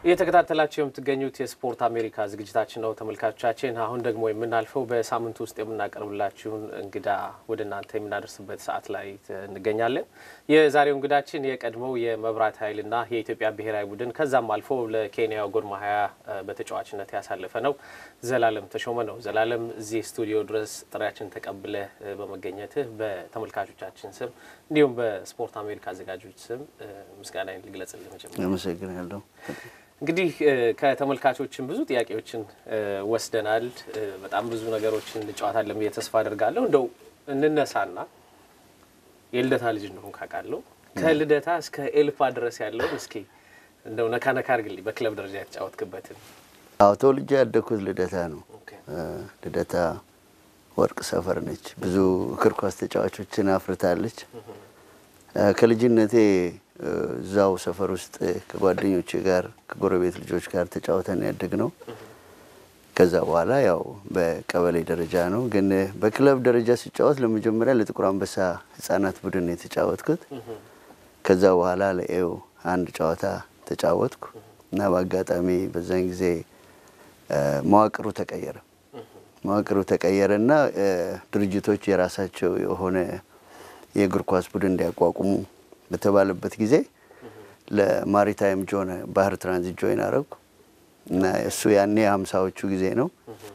እየተከታተላችሁ የምትገኙት የስፖርት አሜሪካ ዝግጅታችን ነው ተመልካቾቻችን። አሁን ደግሞ የምናልፈው በሳምንት ውስጥ የምናቀርብላችሁን እንግዳ ወደ እናንተ የምናደርስበት ሰዓት ላይ እንገኛለን። የዛሬው እንግዳችን የቀድሞው የመብራት ኃይልና የኢትዮጵያ ብሔራዊ ቡድን ከዛም አልፎ ለኬንያው ጎድ ማሃያ በተጫዋችነት ያሳለፈ ነው ዘላለም ተሾመ ነው። ዘላለም እዚህ ስቱዲዮ ድረስ ጥሪያችን ተቀብለ በመገኘትህ በተመልካቾቻችን ስም እንዲሁም በስፖርት አሜሪካ አዘጋጆች ስም ምስጋናዬን ልግለጽልህ። መጀመሪያ አመሰግናለሁ። እንግዲህ ከተመልካቾችን ብዙ ጥያቄዎችን ወስደናል። በጣም ብዙ ነገሮችን እንጨዋታለን ብዬ ተስፋ አደርጋለሁ። እንደው እንነሳና የልደታ ልጅ እንደሆን ካውቃለሁ ከልደታ እስከ ኤልፓ ድረስ ያለውን እስኪ እንደው ነካ ነካ አድርግልኝ፣ በክለብ ደረጃ የተጫወትክበትን። አዎ ተወልጄ ያደግኩት ልደታ ነው። ልደታ ወርቅ ሰፈር ነች። ብዙ እግር ኳስ ተጫዋቾችን አፍርታለች። ከልጅነቴ እዛው ሰፈር ውስጥ ከጓደኞቼ ጋር ከጎረቤት ልጆች ጋር ተጫውተን ያደግ ነው። ከዛ በኋላ ያው በቀበሌ ደረጃ ነው። ግን በክለብ ደረጃ ሲጫወት ለመጀመሪያ ለጥቁር አንበሳ ሕጻናት ቡድን የተጫወትኩት። ከዛ በኋላ ለኤው አንድ ጨዋታ ተጫወትኩ እና በአጋጣሚ በዛን ጊዜ መዋቅሩ ተቀየረ። መዋቅሩ ተቀየረ እና ድርጅቶች የራሳቸው የሆነ የእግር ኳስ ቡድን እንዲያቋቁሙ በተባለበት ጊዜ ለማሪታይም ጆን ባህር ትራንዚት ጆይን አረግኩ እና እሱ ያኔ ሀምሳዎቹ ጊዜ ነው።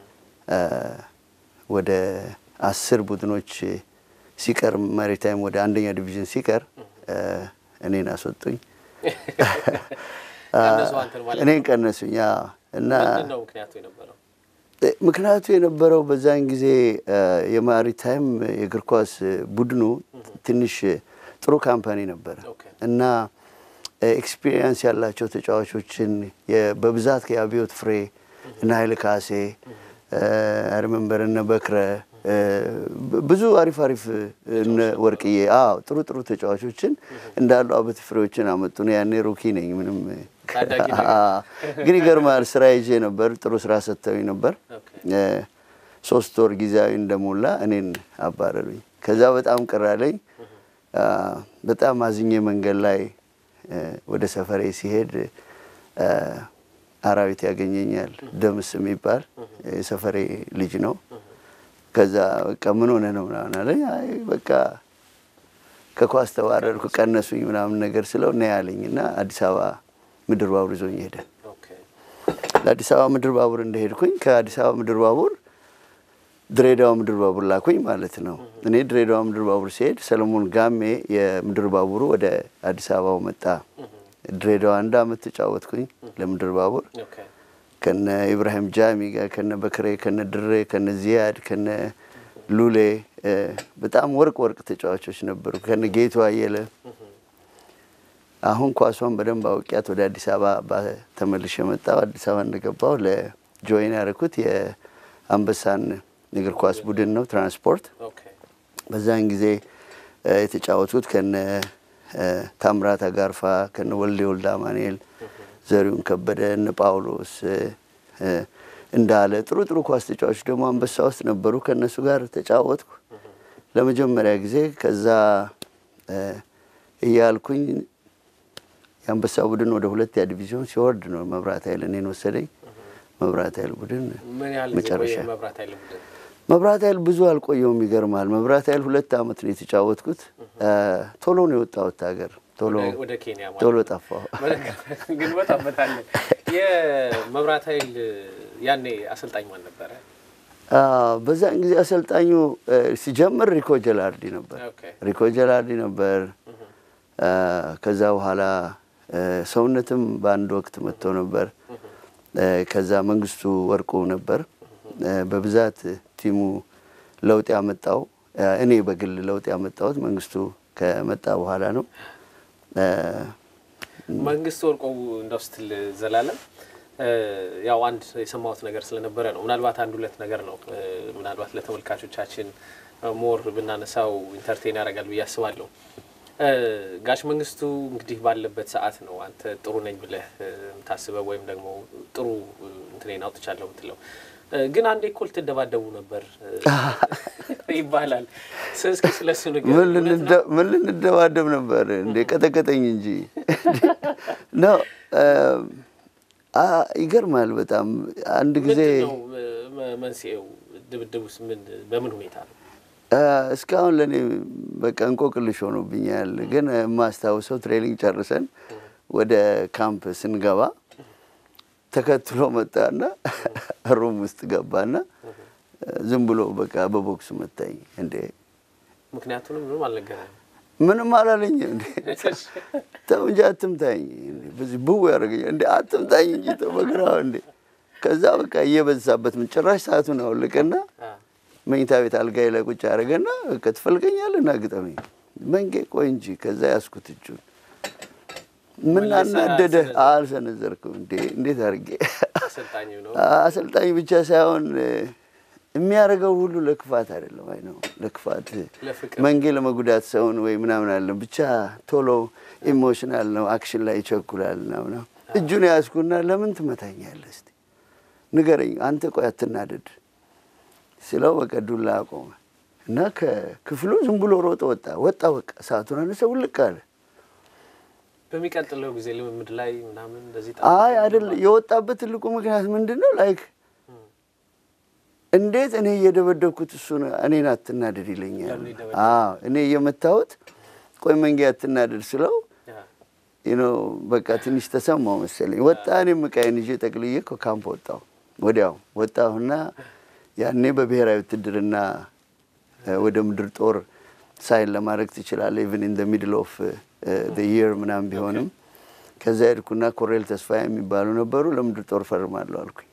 ወደ አስር ቡድኖች ሲቀር ማሪታይም ወደ አንደኛ ዲቪዥን ሲቀር እኔን አስወጡኝ። እኔን ቀነሱኝ እና ምክንያቱ የነበረው በዛን ጊዜ የማሪታይም የእግር ኳስ ቡድኑ ትንሽ ጥሩ ካምፓኒ ነበረ እና ኤክስፒሪየንስ ያላቸው ተጫዋቾችን በብዛት የአብዮት ፍሬ እነ ኃይለ ካሴ አርመንበር እነ በክረ ብዙ አሪፍ አሪፍ እነ ወርቅዬ አዎ ጥሩ ጥሩ ተጫዋቾችን እንዳሉ አበት ፍሬዎችን አመጡ። ነው ያኔ ሩኪ ነኝ ምንም ግን ይገርማል። ስራ ይዤ ነበር። ጥሩ ስራ ሰጥተውኝ ነበር። ሶስት ወር ጊዜያዊ እንደሞላ እኔን አባረሩኝ። ከዛ በጣም ቅር አለኝ። በጣም አዝኜ መንገድ ላይ ወደ ሰፈሬ ሲሄድ አራዊት ያገኘኛል። ደምስ የሚባል የሰፈሬ ልጅ ነው። ከዛ በቃ ምን ሆነ ነው ምናምን አለኝ። አይ በቃ ከኳስ ተባረርኩ ቀነሱኝ ምናምን ነገር ስለው እና ያለኝ እና አዲስ አበባ ምድር ባቡር ይዞኝ ሄደ። ለአዲስ አበባ ምድር ባቡር እንደሄድኩኝ ከአዲስ አበባ ምድር ባቡር ድሬዳዋ ምድር ባቡር ላኩኝ ማለት ነው። እኔ ድሬዳዋ ምድር ባቡር ሲሄድ ሰለሞን ጋሜ የምድር ባቡሩ ወደ አዲስ አበባው መጣ። ድሬዳዋ አንድ አመት ተጫወትኩኝ ለምድር ባቡር ከነ ኢብራሂም ጃሚ ጋር ከነ በክሬ ከነ ድሬ ከነ ዚያድ ከነ ሉሌ በጣም ወርቅ ወርቅ ተጫዋቾች ነበሩ። ከነ ጌቱ አየለ አሁን ኳሷን በደንብ አውቂያት ወደ አዲስ አበባ ተመልሼ መጣሁ። አዲስ አበባ እንደገባሁ ለጆይን ያደረኩት የአንበሳን እግር ኳስ ቡድን ነው ትራንስፖርት። በዛን ጊዜ የተጫወቱት ከነ ታምራት አጋርፋ ከነ ወልዴ ወልደ አማኑኤል፣ ዘሪሁን ከበደ፣ እነ ጳውሎስ እንዳለ ጥሩ ጥሩ ኳስ ተጫዋቾች ደግሞ አንበሳ ውስጥ ነበሩ። ከእነሱ ጋር ተጫወትኩ ለመጀመሪያ ጊዜ። ከዛ እያልኩኝ የአንበሳ ቡድን ወደ ሁለተኛ ዲቪዥን ሲወርድ ነው መብራት ኃይል እኔን ወሰደኝ። መብራት ኃይል ቡድን መጨረሻ መብራት ኃይል ብዙ አልቆየውም። ይገርማል። መብራት ኃይል ሁለት አመት ነው የተጫወትኩት። ቶሎ ነው የወጣሁት ሀገር ቶሎ ቶሎ ጠፋሁ። ግን ወጣበታለን። የመብራት ኃይል ያኔ አሰልጣኝ ማን ነበረ? በዛን ጊዜ አሰልጣኙ ሲጀምር ሪኮ ጀላርዲ ነበር። ሪኮ ጀላርዲ ነበር። ከዛ በኋላ ሰውነትም በአንድ ወቅት መጥቶ ነበር። ከዛ መንግስቱ ወርቁ ነበር። በብዛት ቲሙ ለውጥ ያመጣው እኔ በግል ለውጥ ያመጣሁት መንግስቱ ከመጣ በኋላ ነው። መንግስቱ ወርቁ እንደው ስትል ዘላለም ያው አንድ የሰማሁት ነገር ስለነበረ ነው። ምናልባት አንድ ሁለት ነገር ነው ምናልባት ለተመልካቾቻችን ሞር ብናነሳው ኢንተርቴን ያደርጋል ብዬ አስባለሁ። ጋሽ መንግስቱ እንግዲህ ባለበት ሰዓት ነው አንተ ጥሩ ነኝ ብለህ የምታስበው ወይም ደግሞ ጥሩ እንትኔን አውጥቻለሁ የምትለው ግን አንዴ እኮ ልትደባደቡ ነበር ይባላል። እስኪ ስለሱ ንገረኝ። ምን ልንደባደብ ነበር እንዴ? ቀጠቀጠኝ እንጂ ነው። ይገርማል በጣም አንድ ጊዜ ምንድን ነው እ፣ መንስኤው? ድብድቡስ ምን በምን ሁኔታ ነው? እስካሁን ለእኔ በቃ እንቆቅልሽ ሆኖብኛል። ግን የማስታውሰው ትሬኒንግ ጨርሰን ወደ ካምፕ ስንገባ ተከትሎ መጣና ሩም ውስጥ ገባና ዝም ብሎ በቃ በቦክስ መታኝ። እንዴ ምክንያቱንም ምንም አልነገረም። ምንም አላለኝ። እንዴ ተው እንጂ አትምታኝ፣ እንዴ በዚህ ብው ያደረገኝ እንዴ አትምታኝ እንጂ ተው በግራው እንዴ። ከዛ በቃ እየበዛበት ምን ጭራሽ ሰዓቱን አወለቀና መኝታ ቤት አልጋዬ ላይ ቁጭ አደረገና በቃ ትፈልገኛለህ ና ግጠመኝ። መንጌ ቆይ እንጂ ከዛ ያስኩት እጁን ምን መልሰህ አናደደህ? አልሰነዘርክም? አልሰነዘርኩም። እንዴ እንዴት አድርጌ አሰልጣኝ ነው። አሰልጣኝ ብቻ ሳይሆን የሚያደርገው ሁሉ ለክፋት አይደለም። አይ ነው ለክፋት ለፍቅር መንጌ ለመጉዳት ሰውን ወይ ምናምን አለም ብቻ ቶሎ ኢሞሽናል ነው፣ አክሽን ላይ ይቸኩላል እና ምናምን እጁን ያዝኩና ለምን ትመታኛለህ? እስቲ ንገረኝ፣ አንተ ቆይ አትናደድ ስለው በቃ ዱላ አቆመ እና ከክፍሉ ዝም ብሎ ሮጦ ወጣ ወጣ በቃ ሰዓቱን አነሰ ውልቅ አለ። በሚቀጥለው ጊዜ ልምምድ ላይ ምናምን እንደዚህ አይ አይደል የወጣበት ትልቁ ምክንያት ምንድን ነው? ላይክ እንዴት እኔ እየደበደብኩት እሱን እኔን አትናደድ ይለኛል። ለምን ይደበደብ? አዎ እኔ እየመታሁት ቆይ መንጌ አትናደድ ስለው ኖ በቃ ትንሽ ተሰማው መሰለኝ። ወጣ እኔም ዕቃዬን ይዤ ጠቅልዬ ከካምፕ ወጣሁ። ወዲያው ወጣሁና ያኔ በብሔራዊ ውትድርና እ፣ ወደ ምድር ጦር ሳይን ለማድረግ ትችላለህ ኢቭን ኢን ሚድል ኦፍ የር ምናምን ቢሆንም ከዛ ሄድኩና ኮሬል ተስፋዬ የሚባሉ ነበሩ ለምድር ጦር ፈርማለሁ አልኩኝ።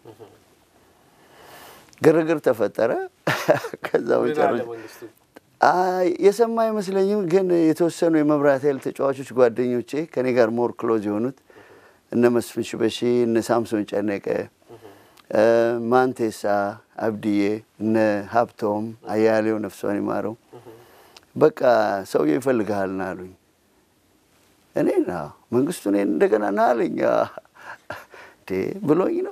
ግርግር ተፈጠረ። ከዛ ምን መጨረሻ አለ መንግስቱ? አይ የሰማ አይመስለኝም። ግን የተወሰኑ የመብራት ኃይል ተጫዋቾች ጓደኞቼ ከኔ ጋር ሞር ክሎዝ የሆኑት እነ መስፍን ሽበሺ፣ እነ ሳምሶን ጨነቀ፣ እ፣ ማንቴሳ አብድዬ፣ እነ ሀብቶም አያሌው ነፍሷን ይማረው በቃ ሰውዬው ይፈልግሃል ና አሉኝ። እኔ ና መንግስቱ እኔን እንደገና ና አለኝ። እንዴ ብሎኝ ነው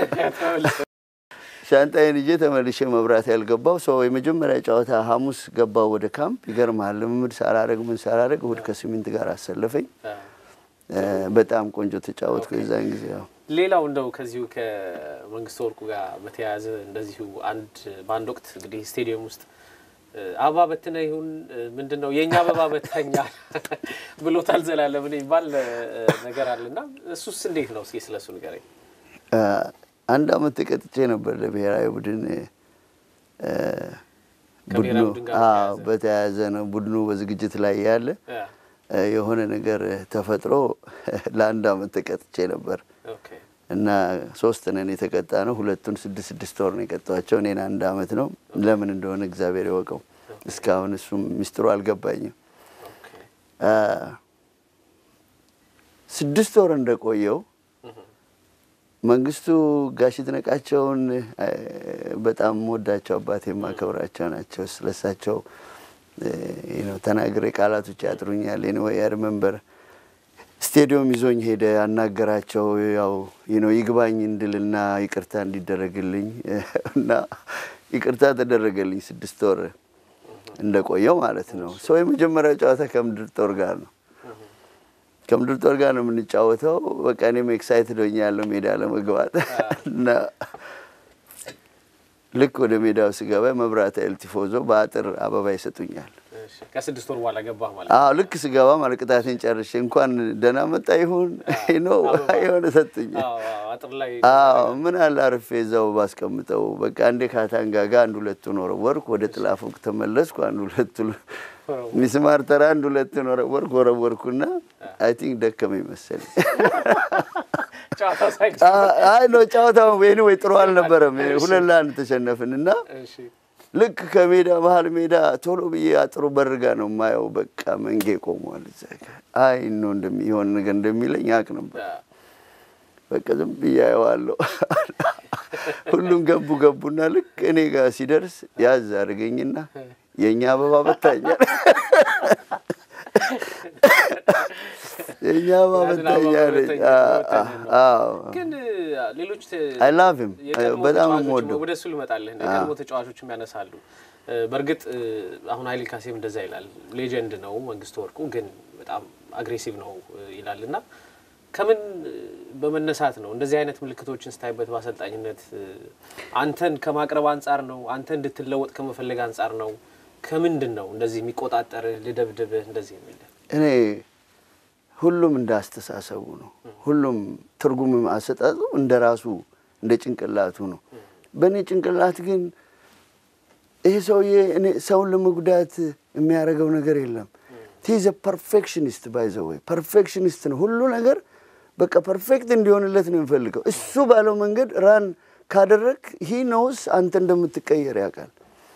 ሻንጣዬን ይዤ ተመልሼ መብራት ያልገባው ሰው የመጀመሪያ ጨዋታ ሐሙስ ገባው ወደ ካምፕ። ይገርምሃል ልምምድ ሳላረግ ምን ሳላረግ እሑድ ከስምንት ጋር አሰለፈኝ። አ፣ እ፣ በጣም ቆንጆ ተጫወትኩ የዛን ጊዜ። ያው ሌላው እንደው ከዚሁ ከመንግስቱ ወርቁ ጋር በተያያዘ እንደዚሁ አንድ በአንድ ወቅት እንግዲህ ስቴዲየም ውስጥ እ፣ አበባ በትነ ይሁን እ፣ ምንድን ነው የእኛ አበባ በተኛ ብሎታል ዘላለም የሚባል እ፣ ነገር አለና እሱስ እንዴት ነው? እስኪ ስለሱ ንገረኝ። እ፣ አንድ አመት ተቀጥቼ ነበር ለብሔራዊ ቡድን እ፣ ቡድኑ ከብሔራዊ ቡድን ጋር አዎ፣ በተያያዘ? በተያያዘ ነው ቡድኑ በዝግጅት ላይ ያለ አ፣ እ፣ የሆነ ነገር ተፈጥሮ ለአንድ አመት ተቀጥቼ ነበር ኦኬ እና ሶስት ነን የተቀጣ ነው። ሁለቱን ስድስት ስድስት ወር ነው የቀጧቸው። እኔን አንድ አመት ነው። ለምን እንደሆነ እግዚአብሔር ይወቀው። እስካሁን እሱም ሚስጥሩ አልገባኝም። ኦኬ አ፣ ስድስት ወር እንደቆየው መንግስቱ ጋሽ ይድነቃቸውን አ፣ በጣም ወዳቸው አባቴ የማከብራቸው ናቸው። ስለሳቸው ነው ተናግሬ ቃላቶች ያጥሩኛል። ወይ ሪመምበር ስቴዲየም ይዞኝ ሄደ፣ አናገራቸው። ያው ነው ይግባኝ እንድልና ይቅርታ እንዲደረግልኝ እና ይቅርታ ተደረገልኝ። ስድስት ወር እንደቆየው ማለት ነው። ሰው የመጀመሪያው ጨዋታ ከምድር ጦር ጋር ነው ከምድር ጦር ጋር ነው የምንጫወተው። በቃ እኔም ኤክሳይትድ ሆኛለሁ ሜዳ ለመግባት እና ልክ ወደ ሜዳው ስገባ መብራት ኃይል ቲፎዞ በአጥር አበባ ይሰጡኛል። እሺ፣ ከስድስት ወር በኋላ ገባህ ማለት አዎ ልክ ስገባ ማለት ቅጣቴን ጨርሼ እንኳን ደህና መጣ ይሁን ነው የሆነ ሰጡኝ። አዎ፣ አዎ፣ አጥር ላይ አዎ ምን አለ አርፌ እዛው ባስቀምጠው። በቃ አንዴ ካታንጋ ጋር አንድ ሁለቱን ወረወርኩ፣ ወደ ጥላ ፎቅ ተመለስኩ። አንድ ሁለቱ ሚስማር ተራ አንድ ሁለቱን ወረወርኩ ወረወርኩና አይ ቲንክ ደከመኝ መሰለኝ። ጨዋታ ሳይቅ አይ ነው ጨዋታው ወይ ጥሩ አልነበረም። ሁለት ለአንድ ተሸነፍን እና እሺ ልክ ከሜዳ መሀል ሜዳ ቶሎ ብዬ አጥሩ በርጋ ነው የማየው። በቃ መንጌ ቆሟል እዛ ጋ። አይ ነው እንደሚሆን ነገር እንደሚለኝ አቅ ነበር። አ፣ በቃ ዝም ብዬ አየዋለሁ። ሁሉም ገቡ ገቡና ልክ እኔ ጋር ሲደርስ ያዝ አድርገኝና የእኛ አበባ በታኛል የእኛ አበባ ያንን አበባ በታኛለች። በተኛ- በተኛ ነው። አዎ ግን ሌሎች አይ ላቭ ሂም የቀድሞ በጣም ተጫዋቾችም የምወደው ወደ እሱ ልመጣልህ ነው። የቀድሞ ተጫዋቾችም ያነሳሉ። እ፣ በእርግጥ እ፣ አሁን ኃይሌ ካሴም እንደዛ ይላል። ሌጀንድ ነው መንግስቱ ወርቁ ግን በጣም አግሬሲቭ ነው እ፣ ይላል እና ከምን በመነሳት ነው እንደዚህ አይነት ምልክቶችን ስታይበት በአሰልጣኝነት አንተን ከማቅረብ አንጻር ነው? አንተ እንድትለወጥ ከመፈለግ አንጻር ነው? ከምንድን ነው እንደዚህ የሚቆጣጠርህ ልደብድብህ እንደዚህ የሚል እኔ ሁሉም እንደ አስተሳሰቡ ነው። ሁሉም ትርጉም አሰጣጡ እንደ ራሱ እንደ ጭንቅላቱ ነው። በእኔ ጭንቅላት ግን ይሄ ሰውዬ እኔ ሰውን ለመጉዳት የሚያደርገው ነገር የለም። ቲዘ ፐርፌክሽኒስት ባይዘወይ ፐርፌክሽኒስት ነው። ሁሉ ነገር በቃ ፐርፌክት እንዲሆንለት ነው የሚፈልገው። እሱ ባለው መንገድ ራን ካደረግ ሂ ነውስ አንተ እንደምትቀየር ያውቃል።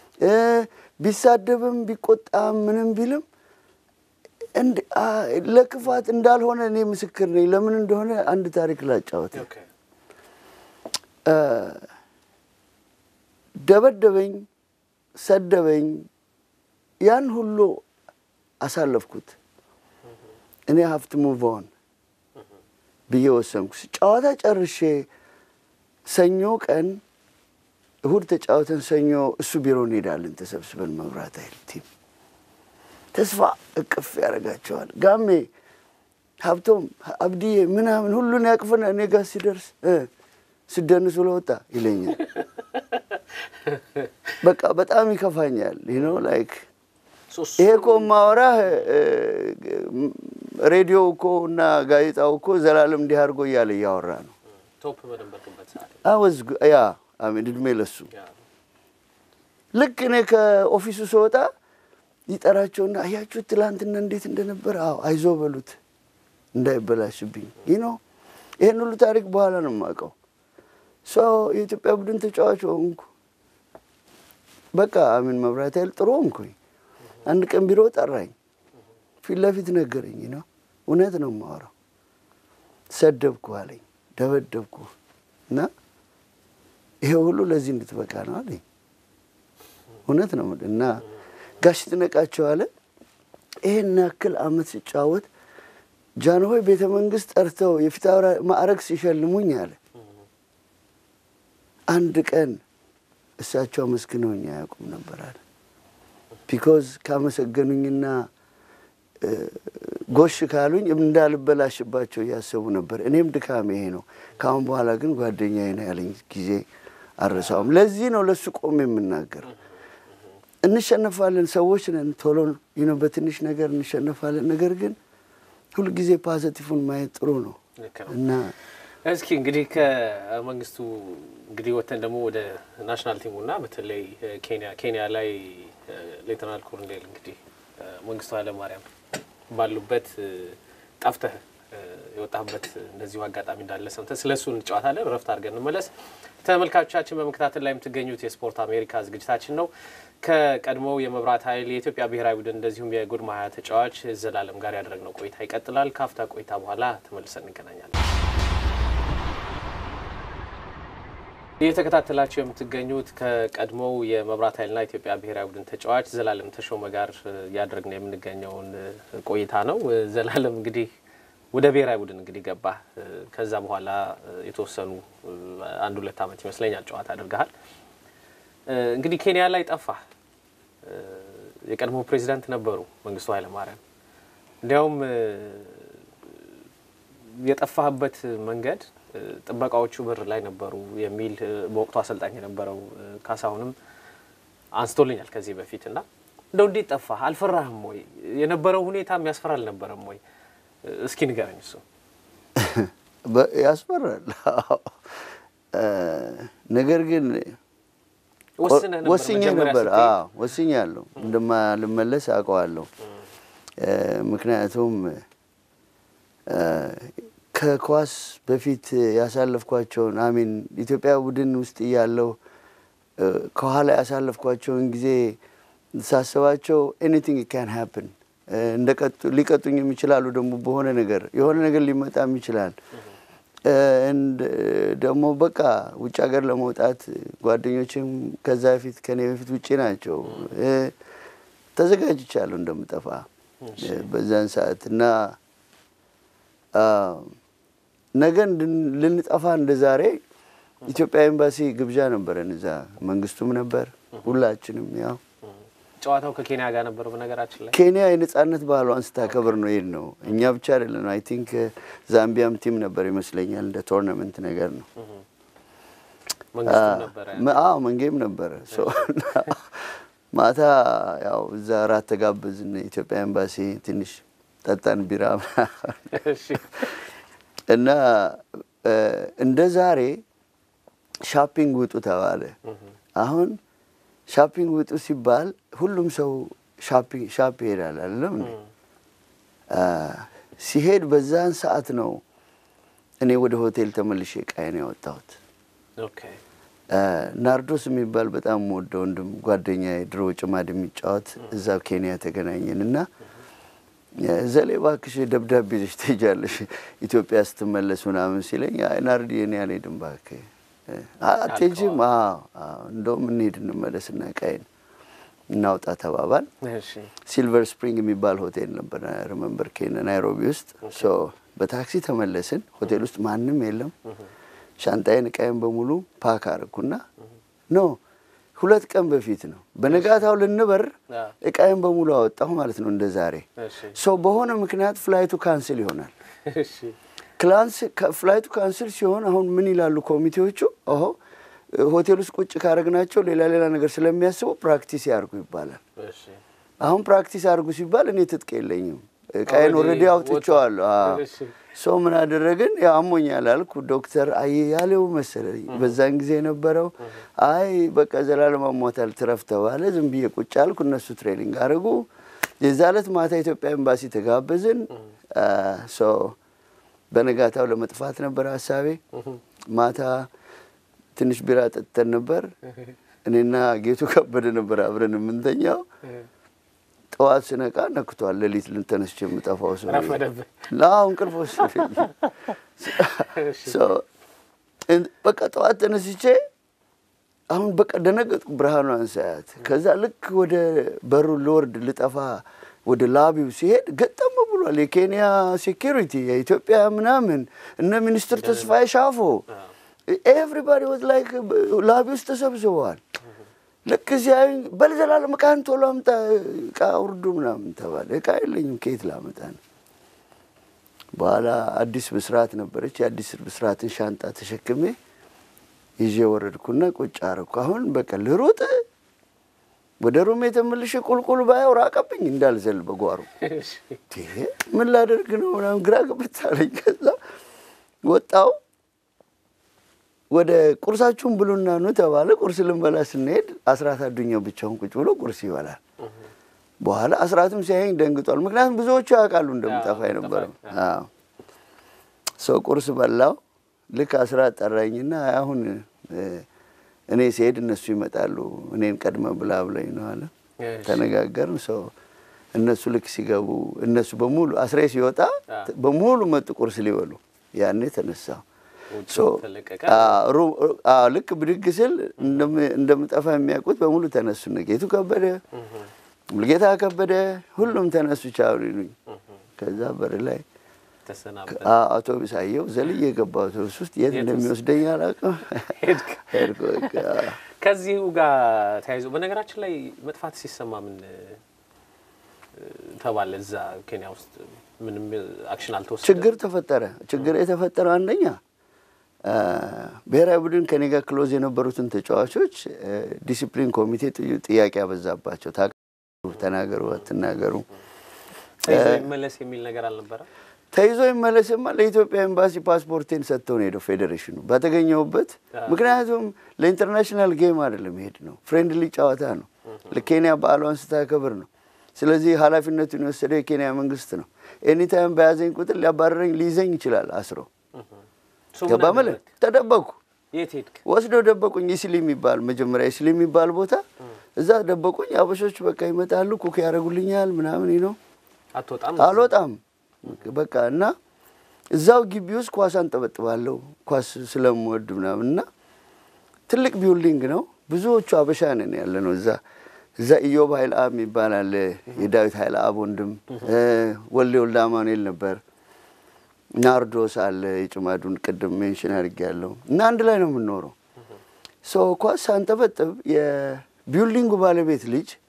ቢሳደብም ቢቆጣም ምንም ቢልም ለክፋት እንዳልሆነ እኔ ምስክር ነኝ። ለምን እንደሆነ አንድ ታሪክ ላጫወት። ደበደበኝ፣ ሰደበኝ፣ ያን ሁሉ አሳለፍኩት። እኔ ሀፍት ሙቭ ኦን ብዬ ወሰንኩ። ጨዋታ ጨርሼ ሰኞ ቀን እሁድ ተጫወተን፣ ሰኞ እሱ ቢሮ እንሄዳለን ተሰብስበን መብራት ኃይል ቲም ተስፋ እቅፍ ያደርጋቸዋል። ጋሜ ሀብቶም አብድዬ ምናምን ሁሉን ያቅፍና እኔ ጋር ሲደርስ ስደንስ ብሎ ወጣ ይለኛል። በቃ በጣም ይከፋኛል። ነው ላይክ ይሄ እኮ ማወራህ ሬዲዮ እኮ እና ጋዜጣው እኮ ዘላለም እንዲህ አድርጎ እያለ እያወራ ነው። አወዝ ያ አሜን እድሜ ለሱ ልክ እኔ ከኦፊሱ ስወጣ ይጠራቸውና አያችሁት ትላንትና እንዴት እንደነበረ፣ አዎ አይዞ በሉት እንዳይበላሽብኝ። ይህ ነው ይህን ሁሉ ታሪክ በኋላ ነው የማውቀው። ሰው የኢትዮጵያ ቡድን ተጫዋች ሆንኩ። በቃ አሚን መብራት ኃይል ጥሩ ሆንኩኝ። አንድ ቀን ቢሮ ጠራኝ፣ ፊት ለፊት ነገረኝ። ነው እውነት ነው የማወራው። ሰደብኩ አለኝ፣ ደበደብኩ እና ይሄ ሁሉ ለዚህ እንድትበቃ ነው አለኝ። እውነት ነው እና ጋሽ ትነቃቸው አለ ይሄን ያክል አመት ሲጫወት ጃንሆይ ቤተ መንግስት ጠርተው የፊት ማዕረግ ሲሸልሙኝ አለ አንድ ቀን እሳቸው አመስግነውኝ አያውቁም ነበር አለ። ቢኮዝ ካመሰገኑኝና ጎሽ ካሉኝ እንዳልበላሽባቸው እያሰቡ ነበር። እኔም ድካም ይሄ ነው። ከአሁን በኋላ ግን ጓደኛዬ ነው ያለኝ ጊዜ አረሳውም። ለዚህ ነው ለሱ ቆም የምናገር እንሸነፋለን፣ ሰዎች ነን። ቶሎ ነው በትንሽ ነገር እንሸነፋለን። ነገር ግን ሁልጊዜ ፓዘቲፉን ማየት ጥሩ ነው እና እስኪ እንግዲህ ከመንግስቱ እንግዲህ ወተን ደግሞ ወደ ናሽናል ቲሙና በተለይ ኬንያ ኬንያ ላይ ሌተናል ኮሎኔል እንግዲህ መንግስቱ ኃይለማርያም ባሉበት ጠፍተህ የወጣህበት እንደዚሁ አጋጣሚ እንዳለ ሰምተን ስለ እሱ እንጨዋታለን። ረፍት አድርገን እንመለስ። ተመልካቾቻችን በመከታተል ላይ የምትገኙት የስፖርት አሜሪካ ዝግጅታችን ነው። ከቀድሞው የመብራት ኃይል የኢትዮጵያ ብሔራዊ ቡድን እንደዚሁም የጉድ ማያ ተጫዋች ዘላለም ጋር ያደረግነው ቆይታ ይቀጥላል። ካፍታ ቆይታ በኋላ ተመልሰን እንገናኛለን። እየተከታተላቸው የምትገኙት ከቀድሞው የመብራት ኃይልና ኢትዮጵያ ብሔራዊ ቡድን ተጫዋች ዘላለም ተሾመ ጋር እያደረግን የምንገኘውን ቆይታ ነው። ዘላለም እንግዲህ ወደ ብሔራዊ ቡድን እንግዲህ ገባ። ከዛ በኋላ የተወሰኑ አንድ ሁለት ዓመት ይመስለኛል ጨዋታ አድርገሃል። እንግዲህ ኬንያ ላይ ጠፋ። የቀድሞ ፕሬዚዳንት ነበሩ መንግስቱ ኃይለማርያም። እንዲያውም የጠፋህበት መንገድ ጥበቃዎቹ በር ላይ ነበሩ የሚል በወቅቱ አሰልጣኝ የነበረው ካሳሁንም አንስቶልኛል ከዚህ በፊት እና እንደው እንዴት ጠፋህ? አልፈራህም ወይ? የነበረው ሁኔታ የሚያስፈራ አልነበረም ወይ? እስኪ ንገረኝ። እሱ ያስፈራል። ነገር ግን ወስኜ ነበር። ወስኛለሁ፣ እንደማልመለስ አውቀዋለሁ። ምክንያቱም ከኳስ በፊት ያሳለፍኳቸውን አሚን ኢትዮጵያ ቡድን ውስጥ እያለሁ ከኋላ ያሳለፍኳቸውን ጊዜ ሳስባቸው ኤኒቲንግ ካን ሃፕን ሊቀጡኝም ይችላሉ። ደግሞ በሆነ ነገር የሆነ ነገር ሊመጣም ይችላል። ደግሞ በቃ ውጭ ሀገር ለመውጣት ጓደኞችም ከዛ በፊት ከኔ በፊት ውጭ ናቸው። ተዘጋጅቻለሁ እንደምጠፋ በዛን ሰዓት እና ነገ ልንጠፋ እንደ ዛሬ ኢትዮጵያ ኤምባሲ ግብዣ ነበረን። እዛ መንግስቱም ነበር፣ ሁላችንም ያው ጨዋታው ከኬንያ ጋር ነበር። በነገራችን ላይ ኬንያ የነጻነት ባህሏን ስታከብር ነው ይሄድ ነው። እኛ ብቻ አይደለም። አይ ቲንክ ዛምቢያም ቲም ነበር ይመስለኛል። እንደ ቶርናመንት ነገር ነው። መንግስቱም ነበረ። አዎ መንጌም ነበረ። ማታ ያው እዛ ራት ተጋበዝን። ኢትዮጵያ ኤምባሲ ትንሽ ጠጣን ቢራ እና እንደ ዛሬ ሻፒንግ ውጡ ተባለ። አሁን ሻፒንግ ውጡ ሲባል ሁሉም ሰው ሻፕ ይሄዳል አይደለም እንዴ? ሲሄድ በዛን ሰዓት ነው እኔ ወደ ሆቴል ተመልሼ ዕቃዬን ያወጣሁት። ናርዶስ የሚባል በጣም ወደ ወንድም ጓደኛ ድሮ ጭማድ የሚጫወት እዛ ኬንያ ተገናኘን እና ዘሌ እባክሽ ደብዳቤ ይዘሽ ትሄጃለሽ ኢትዮጵያ ስትመለስ ምናምን ሲለኝ ናርዲ እኔ አልሄድም እባክህ አትሄጂም? እንደውም እንሂድ እንመለስና ዕቃዬን እናውጣ ተባባል። ሲልቨር ስፕሪንግ የሚባል ሆቴል ነበር ሪመምበር ኬንያ ናይሮቢ ውስጥ። በታክሲ ተመለስን። ሆቴል ውስጥ ማንም የለም። ሻንጣዬን ዕቃዬን በሙሉ ፓክ አረኩና ኖ ሁለት ቀን በፊት ነው በነጋታው ልንበር ዕቃዬን በሙሉ አወጣሁ ማለት ነው። እንደ ዛሬ ሰው በሆነ ምክንያት ፍላይቱ ካንስል ይሆናል። ፍላይቱ ካንስል ሲሆን አሁን ምን ይላሉ ኮሚቴዎቹ? ኦሆ ሆቴል ውስጥ ቁጭ ካረግናቸው ሌላ ሌላ ነገር ስለሚያስቡ ፕራክቲስ ያርጉ ይባላል። አሁን ፕራክቲስ አርጉ ሲባል እኔ ትጥቅ የለኝም ዕቃዬን ኦልሬዲ አውጥቼዋለሁ። ሰው ምን አደረግን? ያው አሞኛል አልኩ። ዶክተር አያሌው መሰለኝ በዛን ጊዜ የነበረው አይ በቃ ዘላለም አሟታል ትረፍ ተባለ። ዝም ብዬ ቁጭ አልኩ። እነሱ ትሬኒንግ አድርጉ። የዛ ዕለት ማታ ኢትዮጵያ ኤምባሲ ተጋበዝን። ሰው በነጋታው ለመጥፋት ነበር ሀሳቤ። ማታ ትንሽ ቢራ ጠጥተን ነበር። እኔና ጌቱ ከበደ ነበር አብረን የምንተኛው። ጠዋት ስነቃ ነክቷል። ሌሊት ልንተነስቼ የምጠፋው ሰው አሁን እንቅልፍ ወሰደኝ። በቃ ጠዋት ተነስቼ አሁን በቃ ደነገጥኩ። ብርሃኗን ሳያት ከዛ ልክ ወደ በሩ ልወርድ ልጠፋ ወደ ላቢው ሲሄድ ገጠም ብሏል። የኬንያ ሴኪሪቲ የኢትዮጵያ ምናምን እነ ሚኒስትር ተስፋዬ ሻፎ ኤቭሪባዲ ወዝ ላይክ ላቢ ውስጥ ተሰብስበዋል። ልክ ሲያዩኝ በልዘላለም ዕቃህን ቶሎ አምጣ፣ ዕቃ ውርዱ ምናምን ተባለ። ዕቃ የለኝም ከየት ላመጣ ነው? በኋላ አዲስ ብስራት ነበረች። የአዲስ ብስራትን ሻንጣ ተሸክሜ ይዤ ወረድኩና ቁጭ አረኩ። አሁን በቃ ልሩጥ ወደ ሩሜ ተመልሼ ቁልቁል ባየው ራቀብኝ እንዳልዘል በጓሮ ምን ላደርግ ነው ምናምን ግራ ገብት አለኝ። ከዛ ወጣው ወደ ቁርሳችሁን ብሉና ኑ ተባለ። ቁርስ ልንበላ ስንሄድ አስራት አዱኛው ብቻውን ቁጭ ብሎ ቁርስ ይበላል። በኋላ አስራትም ሲያየኝ ደንግጧል። ምክንያቱም ብዙዎቹ ያውቃሉ እንደምጠፋ የነበረው ሰው ቁርስ በላው። ልክ አስራት ጠራኝና አሁን እኔ ሲሄድ እነሱ ይመጣሉ እኔን ቀድመ ብላ ብለኝ ነው አለ። ተነጋገርን። ሰው እነሱ ልክ ሲገቡ እነሱ በሙሉ አስሬ ሲወጣ በሙሉ መጡ ቁርስ ሊበሉ። ያኔ ተነሳሁ። ልክ ብድግ ስል እንደምጠፋ የሚያውቁት በሙሉ ተነሱ። ጌቱ ከበደ፣ ሙልጌታ ከበደ ሁሉም ተነሱ ቻሉ ይሉኝ። ከዛ በር ላይ አውቶቡስ አየሁ። ዘልዬ የገባ አውቶቡስ ውስጥ የት እንደሚወስደኝ አላውቅም። ሄድኩ። ከዚሁ ጋር ተያይዞ በነገራችን ላይ መጥፋት ሲሰማ ምን ተባለ? እዛ ኬንያ ውስጥ ምንም አክሽን አልተወሰደ። ችግር ተፈጠረ። ችግር የተፈጠረው አንደኛ ብሔራዊ ቡድን ከኔ ጋር ክሎዝ የነበሩትን ተጫዋቾች ዲሲፕሊን ኮሚቴ ጥያቄ ያበዛባቸው፣ ተናገሩ አትናገሩ፣ ተይዞ ይመለስ የሚል ነገር አልነበረ። ተይዞ ይመለስማ ለኢትዮጵያ ኤምባሲ ፓስፖርቴን ሰጥተው ነው ሄደው ፌዴሬሽኑ በተገኘሁበት። ምክንያቱም ለኢንተርናሽናል ጌም አይደለም ሄድ ነው፣ ፍሬንድሊ ጨዋታ ነው። ለኬንያ በዓሏን ስታከብር ነው። ስለዚህ ኃላፊነቱን የወሰደው የኬንያ መንግስት ነው። ኤኒታይም በያዘኝ ቁጥር ሊያባረረኝ ሊይዘኝ ይችላል አስሮ ገባ መለ ተደበኩ። የት ሄድክ? ወስደው ደበቁኝ። ኢስሊ የሚባል መጀመሪያ ኢስሊ የሚባል ቦታ እዛ ደበቁኝ። አበሾች በቃ ይመጣሉ፣ ኩክ ያደርጉልኛል ምናምን ነው። አትወጣም? አልወጣም በቃ እና እዛው ግቢ ውስጥ ኳስ አንጠበጥባለሁ ኳስ ስለምወድ ምናምን እና ትልቅ ቢውልዲንግ ነው። ብዙዎቹ አበሻ ነን ያለ ነው እዛ እዛ ኢዮብ ኃይለ አብ የሚባል አለ የዳዊት ኃይለ አብ ወንድም ወልደ ወልደ አማኑኤል ነበር። ናርዶስ አለ የጭማዱን ቅድም ሜንሽን አድርጌያለሁ። እና አንድ ላይ ነው የምንኖረው። ሰው ኳስ ሳንጠበጥብ የቢውልዲንጉ ባለቤት ልጅ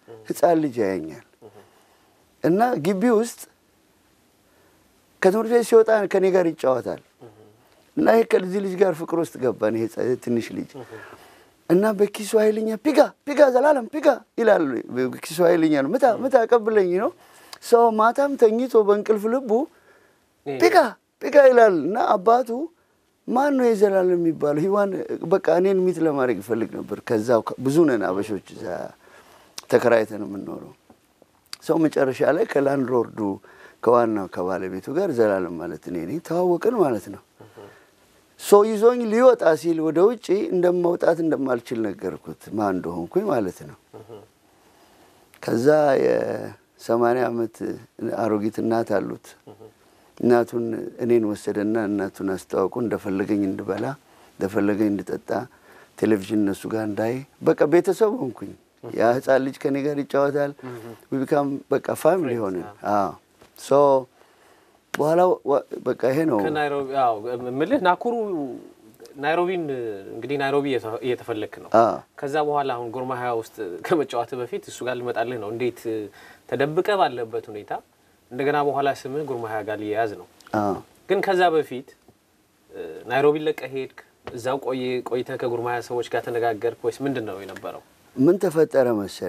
ህፃን ልጅ ያየኛል እና ግቢ ውስጥ ከትምህርት ቤት ሲወጣ ከኔ ጋር ይጫወታል እና ይሄ ከዚህ ልጅ ጋር ፍቅር ውስጥ ገባን። ይሄ ትንሽ ልጅ እና በኪሱ ኃይለኛ ፒጋ ፒጋ ዘላለም ፒጋ ይላል። በኪሱ ኃይለኛ ነው። ምታ ምታ ቀብለኝ ነው። ሰው ማታም ተኝቶ በእንቅልፍ ልቡ ፒጋ ፒጋ ይላል እና አባቱ ማን ነው የዘላለም የሚባለው? ሂዋን በቃ እኔን ሚት ለማድረግ ይፈልግ ነበር። ከዛ ብዙ ነን አበሾች እዛ ተከራይተን የምንኖረው ሰው መጨረሻ ላይ ከላንድ ሎርዱ ከዋናው ከባለቤቱ ጋር ዘላለም ማለት እኔ ነኝ ተዋወቅን ማለት ነው። ሰው ይዞኝ ሊወጣ ሲል ወደ ውጭ እንደመውጣት እንደማልችል ነገርኩት ማን እንደሆንኩኝ ማለት ነው። ከዛ የሰማንያ ዓመት አሮጊት እናት አሉት። እናቱን እኔን ወሰደና እናቱን አስተዋውቁ እንደፈለገኝ እንድበላ እንደፈለገኝ እንድጠጣ ቴሌቪዥን እነሱ ጋር እንዳይ በቃ ቤተሰብ ሆንኩኝ። ያ ህፃን ልጅ ከኔ ጋር ይጫወታል። ቢካም በቃ ፋሚሊ ሆንን። ሶ በኋላ በቃ ይሄ ነው ከናይሮቢ ምልህ ናኩሩ ናይሮቢን እንግዲህ ናይሮቢ እየተፈለክ ነው። ከዛ በኋላ አሁን ጎርማያ ውስጥ ከመጫወት በፊት እሱ ጋር ልመጣልህ ነው። እንዴት ተደብቀ ባለበት ሁኔታ እንደገና በኋላ ስምህ ጉርማያ ጋር ሊያያዝ ነው። ግን ከዛ በፊት ናይሮቢ ለቀህ ሄድክ። እዛው ቆይ ቆይተህ ከጉርማያ ሰዎች ጋር ተነጋገርክ ወይስ ምንድን ነው የነበረው? ምን ተፈጠረ መሰለ፣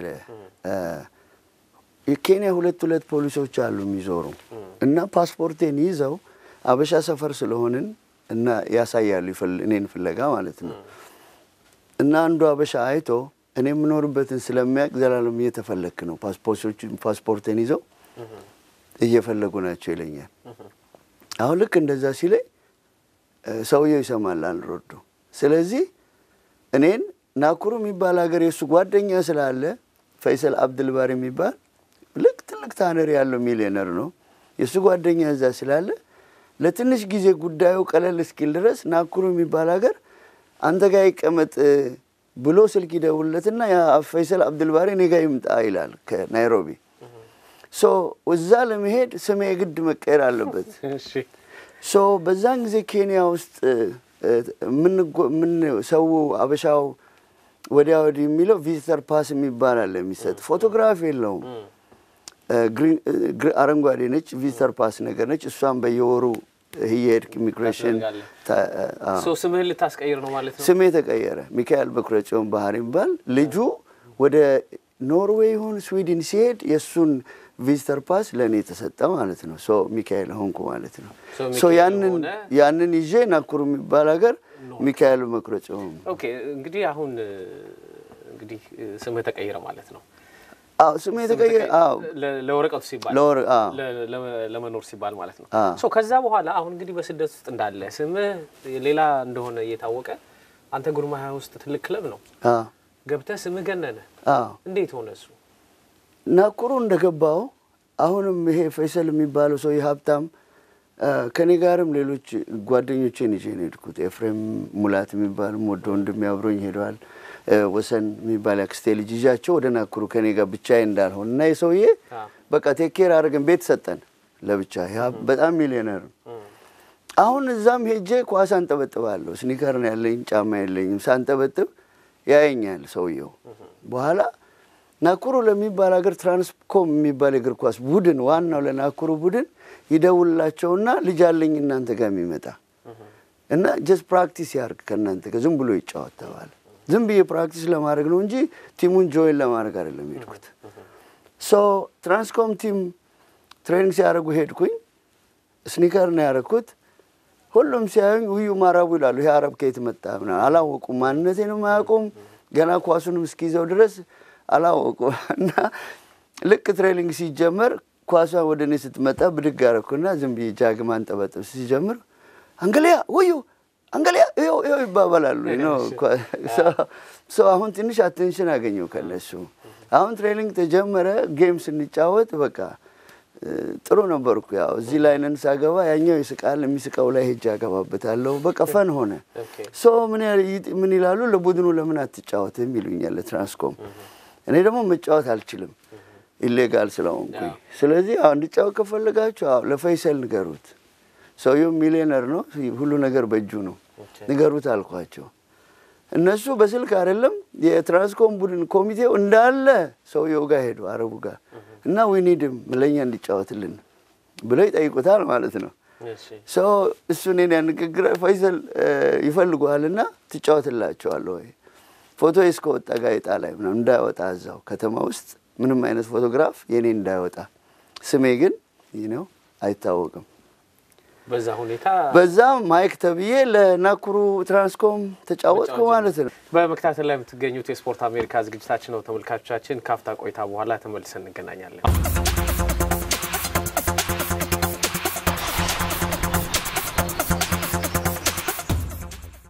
የኬንያ ሁለት ሁለት ፖሊሶች አሉ የሚዞሩ እና ፓስፖርቴን ይዘው አበሻ ሰፈር ስለሆንን እና ያሳያሉ እኔን ፍለጋ ማለት ነው። እና አንዱ አበሻ አይቶ እኔ የምኖርበትን ስለሚያውቅ ዘላለም እየተፈለክ ነው፣ ፓስፖርቴን ይዘው እየፈለጉ ናቸው ይለኛል። አሁን ልክ እንደዛ ሲለኝ ሰውየው ይሰማል አንሮዶ። ስለዚህ እኔን ናኩሩ የሚባል ሀገር የእሱ ጓደኛ ስላለ ፈይሰል አብድልባር የሚባል ልክ ትልቅ ታነር ያለው ሚሊዮነር ነው። የእሱ ጓደኛ እዛ ስላለ ለትንሽ ጊዜ ጉዳዩ ቀለል እስኪል ድረስ ናኩሩ የሚባል ሀገር አንተ ጋር ይቀመጥ ብሎ ስልክ ይደውልለትና ፈይሰል አብድልባሪ እኔ ጋ ይምጣ ይላል ከናይሮቢ ሶ እዛ ለመሄድ ስሜ የግድ መቀየር አለበት። ሶ በዛን ጊዜ ኬንያ ውስጥ ምን ሰው አበሻው ወዲያ ወዲህ የሚለው ቪዚተር ፓስ የሚባል አለ የሚሰጥ ፎቶግራፍ የለውም። አረንጓዴ ነች፣ ቪዚተር ፓስ ነገር ነች። እሷም በየወሩ እየሄድክ ኢሚግሬሽን ስምህን ልታስቀይር ነው ማለት ነው። ስሜ ተቀየረ። ሚካኤል በኩረጽዮን ባህር የሚባል ልጁ ወደ ኖርዌይ ይሁን ስዊድን ሲሄድ የእሱን ቪዚተር ፓስ ለእኔ የተሰጠ ማለት ነው። ሶ ሚካኤል ሆንኩ ማለት ነው። ሶ ያንን ያንን ይዤ ናኩሩ የሚባል ሀገር ሚካኤል በኩረጽዮን ኦኬ። እንግዲህ አሁን እንግዲህ ስምህ ተቀይረ ማለት ነው። አዎ ስሜ የተቀየረ አዎ ለወረቀቱ ሲባል ለወረ አዎ ለመኖር ሲባል ማለት ነው። ሶ ከዛ በኋላ አሁን እንግዲህ በስደት ውስጥ እንዳለ ስምህ ሌላ እንደሆነ እየታወቀ አንተ ጉርማያ ውስጥ ትልቅ ክለብ ነው አዎ ገብተህ ስምህ ገነነ። አዎ እንዴት ሆነ እሱ? ናኩሩ እንደገባው አሁንም ይሄ ፈይሰል የሚባለው ሰው ሀብታም ከኔ ጋርም ሌሎች ጓደኞቼን ይዤ ነው የሄድኩት። ኤፍሬም ሙላት የሚባል ወደ ወንድሜ አብሮኝ ሄደዋል። ወሰን የሚባል አክስቴ ልጅ ይዣቸው ወደ ናኩሩ ከኔ ጋር ብቻዬ እንዳልሆን እና የሰውዬ በቃ ቴኬር አድርገን ቤት ሰጠን ለብቻ። በጣም ሚሊዮነር ነው። አሁን እዛም ሄጄ ኳስ አንጠበጥባለሁ። ስኒከር ነው ያለኝ፣ ጫማ የለኝም። ሳንጠበጥብ ያየኛል ሰውየው። በኋላ ናኩሩ ለሚባል ሀገር ትራንስኮም የሚባል የእግር ኳስ ቡድን ዋናው ለናኩሩ ቡድን ይደውልላቸውና ልጅ አለኝ እናንተ ጋር የሚመጣ እና ጀስት ፕራክቲስ ያርግ ከእናንተ ጋር ዝም ብሎ ይጫወት ተባለ። ዝም ብዬ ፕራክቲስ ለማድረግ ነው እንጂ ቲሙን ጆይን ለማድረግ አይደለም ሄድኩት። ሶ ትራንስኮም ቲም ትሬኒንግ ሲያደርጉ ሄድኩኝ። ስኒከር ነው ያደረግኩት። ሁሉም ሲያዩኝ ውዩ ማራቡ ይላሉ። ይሄ አረብ ከየት መጣ ምናምን አላወቁም። ማንነቴንም አያውቁም። ገና ኳሱንም እስኪይዘው ድረስ አላወቁም። እና ልክ ትሬኒንግ ሲጀመር ኳሷ ወደ እኔ ስትመጣ ብድግ አደረኩና ዝም ብዬ ጃግማ አንጠበጥብ ሲጀምር አንገሊያ ውዩ አንገሊያ ይኸው ይኸው ይባባላሉ። ሰው አሁን ትንሽ አቴንሽን አገኘው ከነሱ። አሁን ትሬኒንግ ተጀመረ። ጌም ስንጫወት በቃ ጥሩ ነበርኩ። ያው እዚህ ላይ ነን ሳገባ ያኛው ይስቃል፣ የሚስቀው ላይ ሄጄ አገባበታለሁ። በቃ ፈን ሆነ። ሶ ምን ይላሉ ለቡድኑ ለምን አትጫወትም ይሉኛል፣ ለትራንስኮም። እኔ ደግሞ መጫወት አልችልም ኢሌጋል ስለሆንኩኝ። ስለዚህ አሁ እንድጫወት ከፈለጋችሁ አዎ ለፈይሰል ንገሩት። ሰውየው ሚሊዮነር ነው፣ ሁሉ ነገር በእጁ ነው፣ ንገሩት አልኳቸው። እነሱ በስልክ አይደለም የትራንስኮም ቡድን ኮሚቴው እንዳለ ሰውየው ጋር ሄዱ አረቡ ጋር እና ዊኒድም ለእኛ እንዲጫወትልን ብለው ይጠይቁታል ማለት ነው። ሰው እሱ እኔን ያንግግር ፈይሰል ይፈልጉሃል እና ትጫወትላቸዋለህ ወይ ፎቶ እስከወጣ ጋዜጣ ላይ ምናምን እንዳይወጣ እዛው ከተማ ውስጥ ምንም አይነት ፎቶግራፍ የኔ እንዳይወጣ ስሜ ግን ይህ ነው አይታወቅም። በዛ ሁኔታ በዛ ማይክ ተብዬ ለናኩሩ ትራንስኮም ተጫወትኩ ማለት ነው። በመከታተል ላይ የምትገኙት የስፖርት አሜሪካ ዝግጅታችን ነው። ተመልካቾቻችን ካፍታ ቆይታ በኋላ ተመልሰን እንገናኛለን።